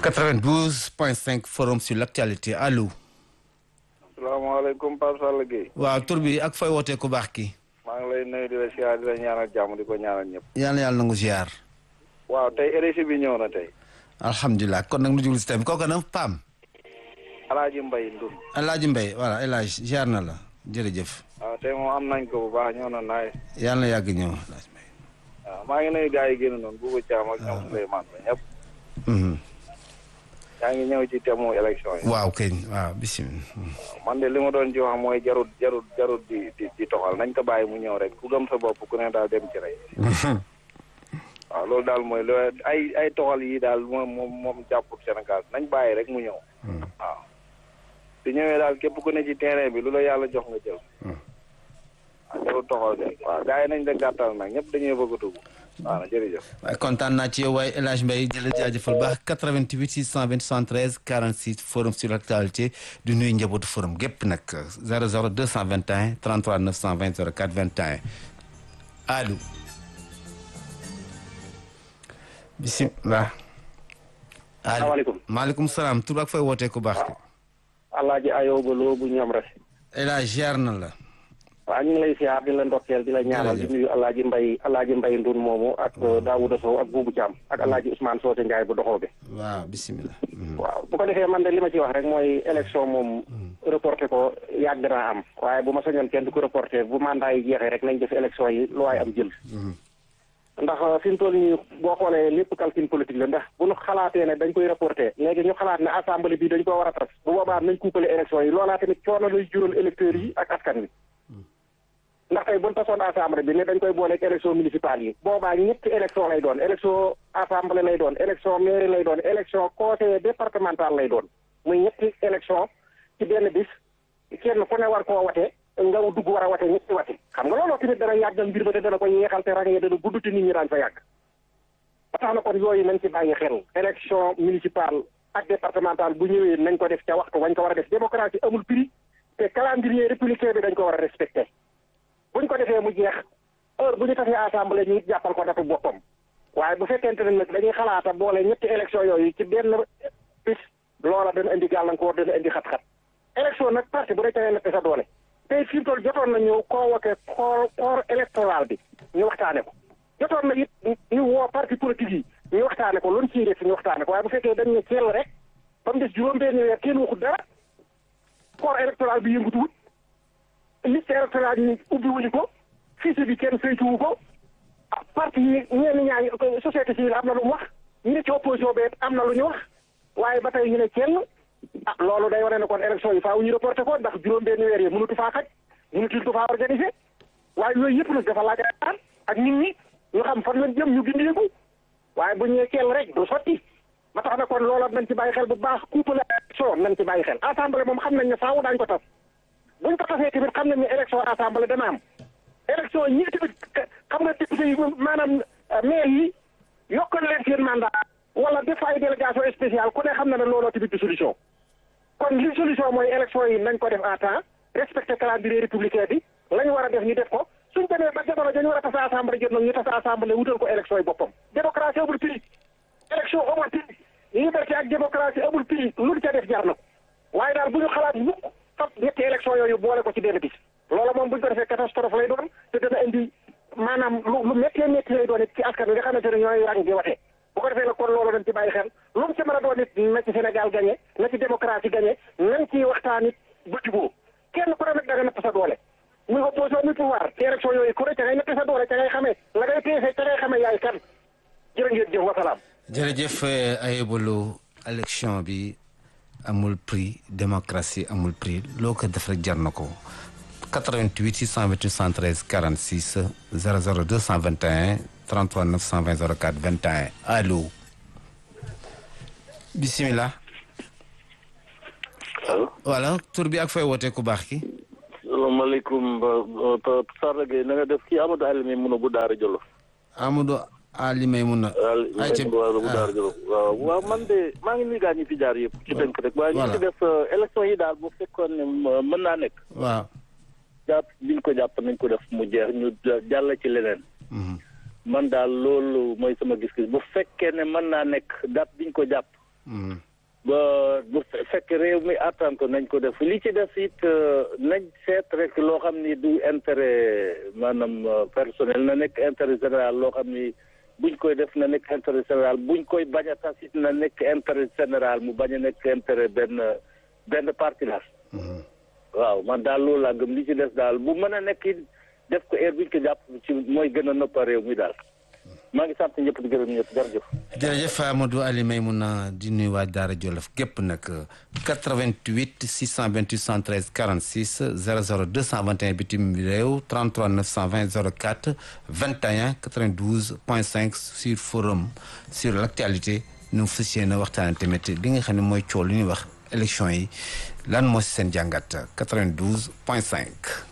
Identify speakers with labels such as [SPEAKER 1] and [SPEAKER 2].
[SPEAKER 1] 92.5 forum sur l'actualité allo.
[SPEAKER 2] salaamaaleykum Pape Sall Gueye.
[SPEAKER 1] waaw tur bi ak fay wootee ku baax ki
[SPEAKER 2] maa ngi lay nuyu di la siyaar di la ñaanal jàmm di ko ñaanal ñëpp.
[SPEAKER 1] yàlla yàlla nangu ziar.
[SPEAKER 2] waaw tey RSI bi ñëw na tey.
[SPEAKER 1] alhamdulilah kon nag nu jublu si tamit kooku nag Pam.
[SPEAKER 2] Alaaji Mbay Ndun.
[SPEAKER 1] Alaaji Mbay voilà El Hadj ziar na la jërëjëf.
[SPEAKER 2] waaw tey moom am nañ ko bu baax ñëw na naay.
[SPEAKER 1] yàlla na yàgg ñëw.
[SPEAKER 2] waaw maa ngi nuyu gars yi génn noonu Boubou Thiam ak ñoom Souleymane ba ñëpp. yaa ngi ñëw ci temu élection yi.
[SPEAKER 1] waaw kay waaw bisimilah.
[SPEAKER 2] man de li ma doon ci wax mooy jarut jarut jarut di di di toxal nañ ko bàyyi mu ñëw rek ku gëm sa bopp ku ne daal dem ci rek. waaw loolu daal mooy lu ay ay toxal yi daal moom moom moom jàppul Sénégal nañ bàyyi rek mu ñëw. waaw su ñëwee daal képp ku ne ci terrain bi lu la yàlla jox nga jël. waaw jarul toxal de waaw gars yi nañ de gàttal nag ñëpp dañuy bëgg a dugg. waaw na jërëjëf.
[SPEAKER 1] waaye kontaan naa ci yow waaye El Hadj Mbaye jëla jaajëfal baax 88 628 73 46 forum sur l'actualité du nuyu njabootu forum gépp nag 00 221 33 920 04 21 allo bisimilah.
[SPEAKER 3] salaamaaleykum
[SPEAKER 1] maaleykum salaam tur ak fay wootee ku baax ki
[SPEAKER 3] alaaji ayooba loo bu ñoom rek
[SPEAKER 1] El Hadj ziar na la.
[SPEAKER 3] waaw ñu ngi lay siyaar di la ndokkeel di la ñaanal di nuyu alaaji mbay alaaji mbay ndun moomu ak Daouda Sow ak Boubou Thiam ak alaaji Ousmane Socé Ndiaye bu doxoo bi
[SPEAKER 1] waaw bisimilah.
[SPEAKER 3] waaw bu ko defee man de li ma ci wax rek mooy élection moom reporté ko yàgg naa am waaye bu ma sañoon kenn du ko reporté bu mandat yi jeexee rek nañ def élection yi lu waay am jël ndax fi mu toll nii boo xoolee lépp calcul politique la ndax bu ñu xalaatee ne dañ koy reporté léegi ñu xalaat ne assemblée bi dañ ko war a tas bu boobaa nañ kuupale élection yi loolaa tamit coono lay jural électeurs yi ak askan wi ndax tey bu ñu tasoon assemblée bi ne dañ koy booleeg élection municipale yi boobaa ñetti élection lay doon élection assemblée lay doon élection mairie lay doon élection conseiller départemental lay doon muy ñetti élection ci benn bis kenn ku ne war koo wate nga dugg war a wate ñetti wate xam nga looloo tamit dana yàggal mbir ba te dana ko yeexal te ràññee dana gudd te nit ñi daañu fa yàgg ba tax na kon yooyu nañ ci bàyyi xel élection municipale ak départementale bu ñëwee nañ ko def ca waxtu wañ ko war a def démocratie amul prix te calendrier républicain bi dañ ko war a respecté buñ ko defee mu jeex heure bu ñu tasee assemblée ñu jàppal ko datu boppam waaye bu fekkente ne nag dañuy xalaata boole ñetti élection yooyu ci benn bis loola dana indi gàllankoor dana indi xat-xat élection nag parti bu dee tawee natt sa doole tey fi mu toll jotoon na ñu convoqué corps corps électoral bi ñu waxtaane ko jotoon na it ñu woo parti politique yi ñu waxtaane ko luñ ciy def ñu waxtaane ko waaye bu fekkee dañ ne teel rek ba mu des juróom-benn weer kenn waxut dara corps électoral bi yëngutuwut liste électorale yi ubbi wuñu ko fiche bi kenn saytuwu ko ah parti yi ñenn ñaa ngi société civile am na lu mu wax ñu ne ci opposition bi am na lu ñu wax waaye ba tey ñu ne kenn ah loolu day wane ne kon élection yi faaw ñu reporté ko ndax juróom-benn weer yi mënatu faa xaj mënatuñ ko faa organisé waaye yooyu yëpp nag dafa laaj a ak nit ñi ñu xam fan lañ jëm ñu gindeeku waaye bu ñëwee kenn rek du sotti ba tax na kon loola nañ ci bàyyi xel bu baax couple élection nañ ci bàyyi xel assemblée moom xam nañ ne faaw daañu ko tas buñ ko tasee tamit xam nañ ne élection assemblée dana am élection ñi tamit xam nga député yi maanaam maire yi yokkal leen seen mandat wala def ay délégation spéciale ku ne xam na ne looloo tamit du solution kon li solution mooy élection yi nañ ko def à temps respecté calendrier républicain bi la ñu war a def ñu def ko suñ demee ba jamono dañu war a tasa assemblée jot nag ñu tasa assemblée wutal ko élection yi boppam démocratie amul prix élection amul prix liberté ak démocratie amul prix lu ca def jar na ko waaye daal bu ñu xalaat mukk fab ñetti élection yooyu boole ko ci benn bis loola moom bu ñu ko defee catastrophe lay doon te dana indi maanaam lu lu méttee métti lay doon it ci askan wi nga xamante ne ñooy rang di watee bu ko defee nag kon loolu dañ ci bàyyi xel lu mu ci mën a doon it na ci Sénégal gagné na ci démocratie gagné nañ ciy waxtaan it ba jubóo kenn ku ne nag da nga natt sa doole muy opposition muy pouvoir ci élection yooyu ku ne ca ngay natt sa doole ca ngay xamee la ngay peese ca ngay xamee yaay kan jërë ngeen jëf wasalaam.
[SPEAKER 1] jërëjëf Ayobalo élection bi amul prix démocratie amul prix loo ko def rek jar na ko 88 628 113 46 00 221 33 920 04 21 allo bisimilah.
[SPEAKER 4] allo.
[SPEAKER 1] voilà tur bi ak fay wootee ku baax ki.
[SPEAKER 4] salaamaaleykum Sarr Gueye na nga def kii Amadou Alioune mun a bu Daara Jolof.
[SPEAKER 1] Amadou Ali Maymouna.
[SPEAKER 4] ayca waaw bu Daara Jolof waaw waaw man de maa ngi nuyu gaa ñi fi jaar yëpp. ci tënk rek waaye ñu ngi def élection yi daal bu fekkoon ne mën naa nekk.
[SPEAKER 1] waaw.
[SPEAKER 4] jàpp biñ ko jàpp nañ ko def mu jeex ñu jàll ci leneen. man daal loolu mooy sama gis-gis bu fekkee ne mën naa nekk date biñ ko jàpp ba bu fekk réew mi attan ko nañ ko def li ci def it nañ seet rek loo xam ni du intérêt maanaam personnel na nekk intérêt général loo xam ni buñ koy def na nekk intérêt général buñ koy bañ a tas it na nekk intérêt général mu bañ a nekk intérêt benn benn parti la waaw man daal loolu laa gëm li ci des daal bu mën a nekk it def ko heure buñ ko jàpp ci mooy gën a noppa réew mi daal maa ngi sant ñëpp di gërëm ñëpp jërëjëf.
[SPEAKER 1] jërëjëf Amadou Ali Maymouna di nuyu waa Daara Jolof gépp nag 88 628 113 46 00 221 bitim réew 33 920 04 21 92 point 5 sur forum sur l' actualité ñu fas yéene waxtaanee tamit li nga xam ne mooy coow li ñuy wax élection yi lan moo si seen jàngat 92 point 5.